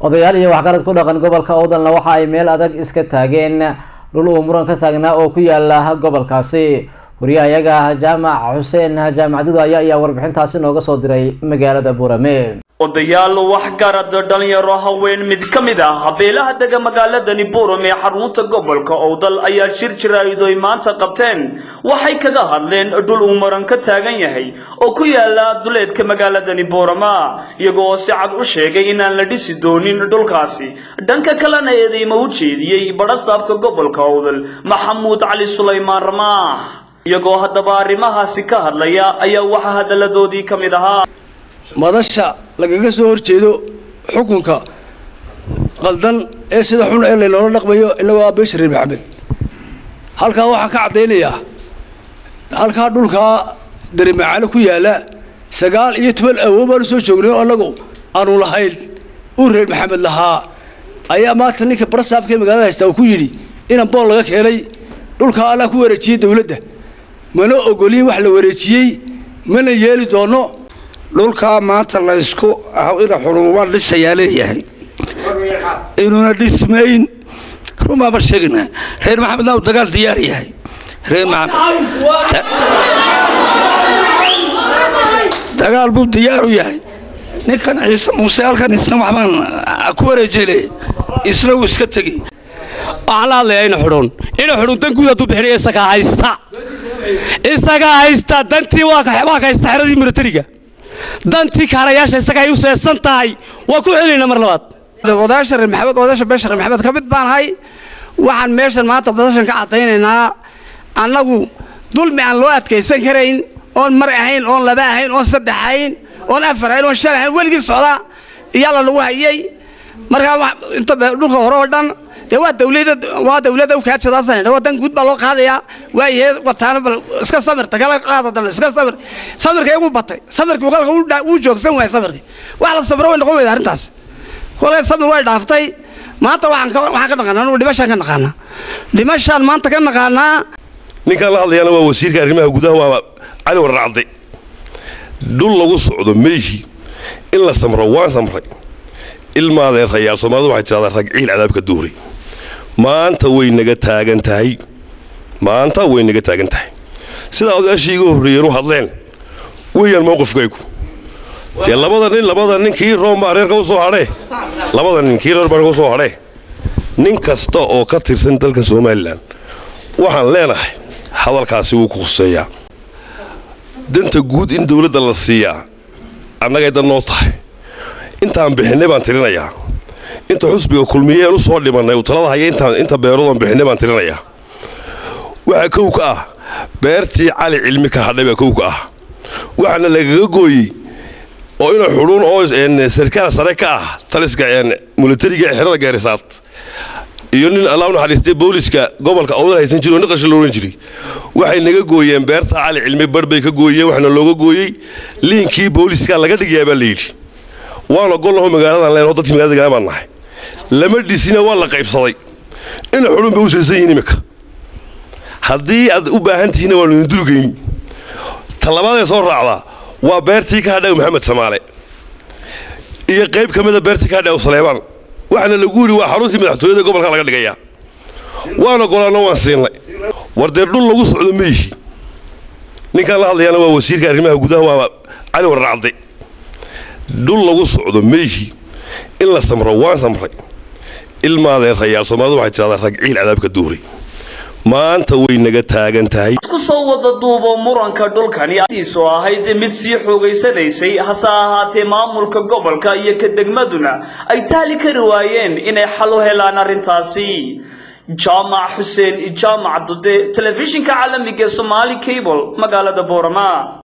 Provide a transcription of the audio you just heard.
odayaal iyo waxgarad ku dhaqan gobolka owdalna waxa ay meel adag iska taageen dhul uu muran ka taagnaa oo ku yaala gobolkaasi wariyahayaga jaamac xuseen jaamac dudaaya ayaa warbixintaasi nooga soo diray magaalada buurame odayaal waxgarad dhalinyaro haween mid ka mid ah habeelaha dega magaaladani buuram ee xarunta gobolka owdal ayaa shir jiraa'idoy maanta qabteen waxay kaga hadleen dhul uu maran ka taagan yahay oo ku yaala duleedka magaaladani buurama iyagoo si cad u sheegay inaan la dhisi doonin dhulkaasi dhanka kalena eedeyma u jeediyey badhasaabka gobolka owdal maxamuud cali sulaymaan ramaax iyagoo haddaba arrimahaasi ka hadlaya ayaa waxaa hadalladoodii ka mid ahaa madasha lagaga soo horjeedo xukunka qaldan ee sida xun ee laynoola dhaqmayo inagoo abeesha reer maxamed halkaa waxaa ka caddaynayaa halkaa dhulkaa darimacaano ku yaalla sagaal iyo toban awood baanu soo joognay oo annagu aanu lahayn uu reer maxamed lahaa ayaa maanta ninka barasaabka magaalada haystaa uu ku yidhi inan bool laga keenay dhulkaa allaa ku wareejiyey dawladda mana ogoliin wax la wareejiyey mana yeeli doono dhulkaa maanta laysku ina xuruubaan dhisayaa leeyahay inuuna dhismayn rumaaba sheegna reer maxamed naaw dagaal diyaar yahay reer dagaal buu diyaar u yahay ninkan ciise muuse halkan isna waxbaan ku wareejele isna wuu iska tegey waxaan la hadlayaa ina xudhun ina xudhun dan guud hadduu bixinayo isagaa haysta isagaa haysta dantii waa ka haysta xeradii milatariga dantii kaarayaasha isaga ay u seesan tahay waa ku celinaa mar labaad odayaasha reer maxamed odayaasha beesha reer maxamed ka mid baan ahay waxaan meeshan maanta badashan ka caddaynaynaa annagu dulmi aan loo adkaysan karayn oon mar ahayn oon laba ahayn oon saddex ahayn oon afar ahayn oon shan ahayn weligii socda iyaala lagu hayay markaa inta dhulka hore oo dhan dee waa dawlada waa dawladda ukaajadaasan waa dan guud baa loo qaadayaa waayahe wataana bal iska samirta kala qaada dan iska samir samirka igu batay samirkii qalka wuu joogsan waayay samirkii wax la samiro way noqon weyda arrintaas kolkay samir way dhaaftay maanta waxaan ka waxaan ka naqaanaa anu dhimashaan ka naqaanaa dhimashaan maanta ka naqaanaa ninkaan la hadlayana waa wasiirka arrimaha gudaha waa cali warracde dhul lagu socdo meeshi in la samro waan samray ilmaadeen rayaal soomaalidu waxay tidhahdaa ragciil cadaabka duuri maanta way naga taagan tahay maanta way naga taagan tahay sidaa odayaashii iga horreeyeen u hadleen weeyaan mowqifkaygu dee labada nin labada nin kii room baa reerka u soo hadhee labada nin kii reer baa reerka u soo hadhee nin kasta oo ka tirsan dalka somalilan waxaan leenahay hadalkaasi wuu ku khuseeyaa danta guud in dawladda la siiyaa annagay dan noo tahay intaan bixinay baan tirinayaa inta xusbiga kulmiyeen u soo dhimannay uu talada haya inta beeroodaan bixinay baan tirinayaa waxaa kow ka ah beertii cali cilmi ka hadhay baa kow ka ah waxaana lagaga gooyey oo ina xudhuun oo sarkaal sare ka ah taliska milatariga ee xerada gaarisaad iyo nin allah u naxariistay booliska gobolka awdal haysan jiri oo niqasha loo odhan jiray waxay naga gooyeen beerta cali cilmi bar bay ka gooyeen waxaana looga gooyey liinkii booliska laga dhigayaa baa la yidhi waan ogolnaho magaaladan leenaho dadkii magalada degaan baan nahay lama dhisina waa la qaybsaday ina xudhun bay u seesan yihin iminka haddii aad u baahan tihiinna waanu idin dulgeyn talabaadee soo raacdaa waa beertii ka hadhay maxamed samaale iyo qayb ka mida beertii ka hadhay saleebaan waxaana lagu yidhi waa xaruntii madaxtooyada gobolka laga dhigayaa waan ogolaanno waan siinay war dee dhul lagu socdo meeshi ninkaan la hadlayaana waa wasiirka arrimaha gudaha waa cali warracde dhul lagu socdo meeshi in la samro waan samray ilmaadeen rayaal soomaalidu waxay tidhahdaa ragciil cadaabka duuri maanta way naga taagan tahay isku soo wada duubo muranka dhulkani iisu ahayd mid sii xoogaysanaysay hase ahaatee maamulka gobolka iyo ka degmaduna ay taali kari waayeen inay xal u helaan arrintaasi jaamac xuseen jaamac dude telefishinka caalamiga somaali cable magaalada boorama